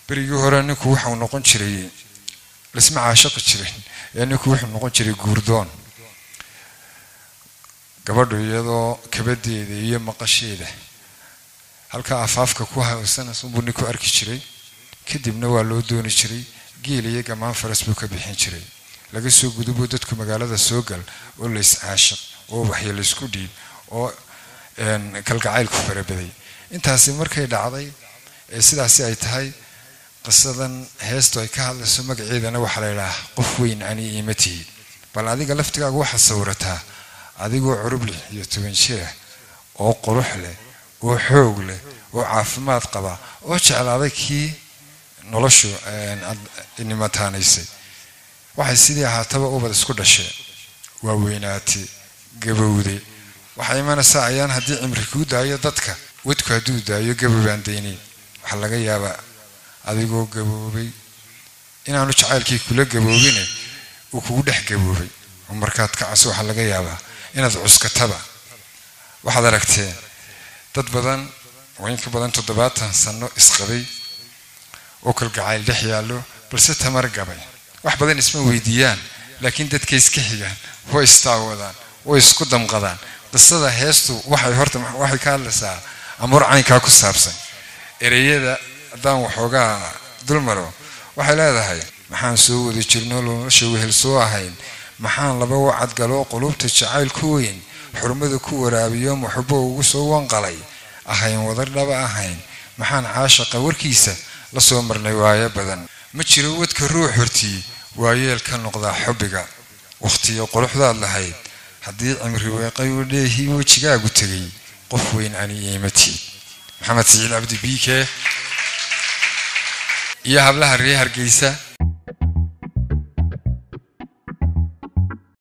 berigii hore ninku waxau noqon jiray lasma caashaqi jirin ee ninku wuxuu noqon jiray guurdoon gabadhu iyadoo kabadeeda iyo maqasheeda halkaa afaafka ku hawsanaysunbuu ninku arki jiray kadibna waa loo dooni jiray geel iyo gamaan faras buu ka bixin jiray laga soo guduboo dadku magaalada soo gal oo lays caashaq oo waxya laysku dhiib oo kalgacaylku farabaday intaasi markay dhacday ee sidaasi ay tahay qisadan heestu ay ka hadlayso magaceedana waxaa la yidhaha qof weyn ani iima tihid bal adiga laftigaaga waxaad sawirataa adigoo curub lix iyo toban jira oo qurux leh oo xoog leh oo caafimaad qaba oo jeclaaday kii noloshu nimataanaysay waxay sidii ahaataba ubad isku dhashee waa weynaatay gabowday waxay imanaysaa ayaan haddii cimri kuu daayo dadka wadku hadduu daayo gabowbaan daynay waxaa laga yaabaa adigoo gaboobay inaanu jacaylkii kula gaboobine uu kugu dhex gaboobay oo markaad kacaso waxaa laga yaabaa inaad cuskataba waxaad aragteen dad badan oo in ka badan toddobaatan sano isqabay oo kalgacayl dhex yaallo balse tamar gabay wax badan isma weydiiyaan laakiin dadkay iska xigaan way istaawadaan way isku damqadaan qisada heestu waxay horta waxay ka hadlaysaa amuur caynkaa ku saabsan ereyada haddaan waxoogaa dulmaro waxay leedahay maxaan soo wada jirno nolosha wehel soo ahayn maxaan laba wacad galoo qulubta jacayl ku weyn xurmada ku waraabiyo muxubo ugu soo wanqalay ahayn wadar dhaba ahayn maxaan caashaqa warkiisa la soo marnay waayo badan ma jiro wadka ruux hortii waayeel ka noqdaa xubbiga wakhtiyo quruxdaad lahayd haddii cimri weeqay u dheehii wejigaagu tegay qof weyn ani iimatii maxamed siciid cabdi biike iyo hablaha reer hargeysa